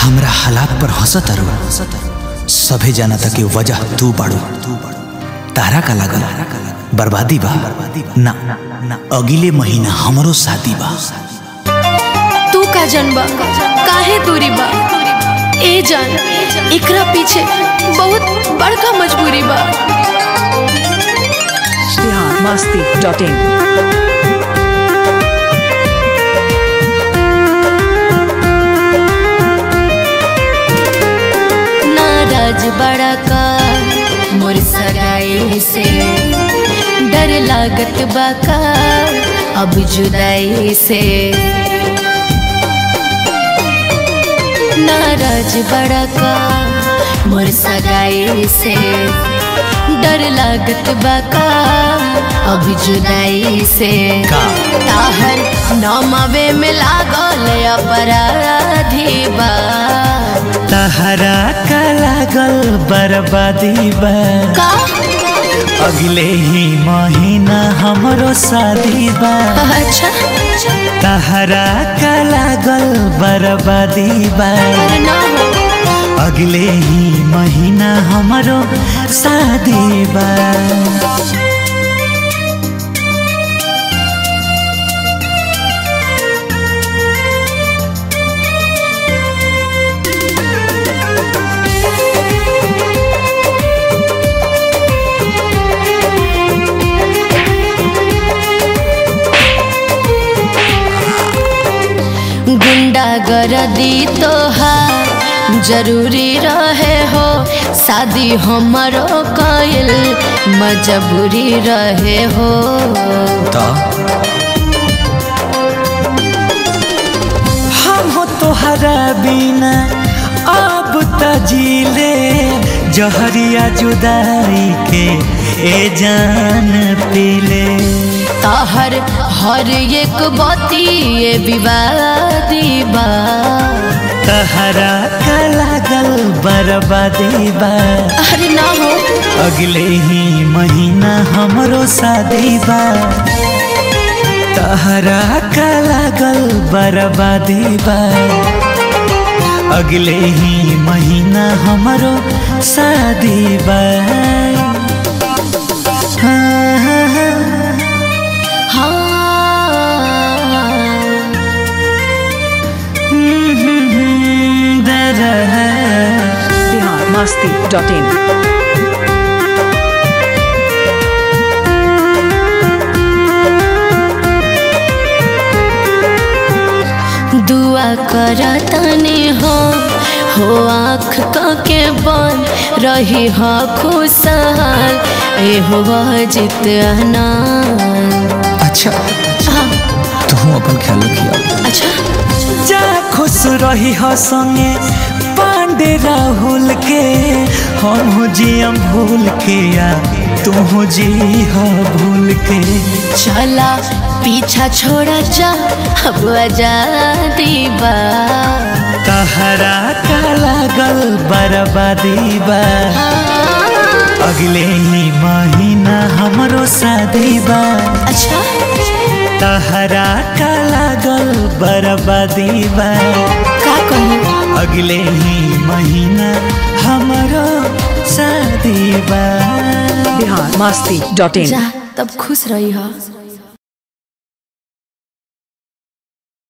हमरा हालात पर हंसत अरु सभे जाना था कि वजह तू बाड़ू तारा का लागल बर्बादी बा ना ना अगले महीना हमरो शादी बा तू का जनबा काहे दूरी बा ए जान एकरा पीछे बहुत बड़का मजबूरी बा बिहार मस्ती डॉट इन नाराज बड़ा का मोर सगाई से डर लागत बा का अब जुदाई से नाराज बड़ा का मोर सगाई से डर लागत बा का अब जुदाई से का ताहर नौमावे में लागल अपराधी बा तहरा का लागल बर्बादी बा का अगले ही महीना हमरो शादी बा अच्छा तहरा का लागल बर्बादी बा अरे ना हो अगले ही महीना हमरो शादी बा गुंडा गरदी तोहार जरूरी रहे हो शादी हमरो कइल मजबूरी रहे हो तो हम हो तोहरा बिना अब तजीले जहरिया जुदाई के ए जान पीले तहर हर एक बती ये विवादी बा तहरा का लागल बर्बादी बा अरे ना हो अगले ही महीना हमरो शादी बा तहरा का लागल बर्बादी बा अगले ही महीना हमरो शादी बा हाँ, हाँ, हाँ। हाँ हम्म, हम्म, हम्म, दरह। बिहार मस्ती डॉट इन दुआ कर तने हो हो आँख के बन रही हो खुशहाल ए हो जित अच्छा तू अपन ख्याल रखिया अच्छा जा खुश रही हो संगे पांडे राहुल के हम जियम भूल के आ तू जी हो भूल के चला पीछा छोड़ा जा अब आजादी बा तहरा का लागल बर्बादी बा अगले ही महीना हमरो शादी बा अच्छा तहरा का लागल बर्बादी बा का कहूँ अगले ही महीना हमरो शादी बा बिहार मस्ती डॉट इन जा तब खुश रही हो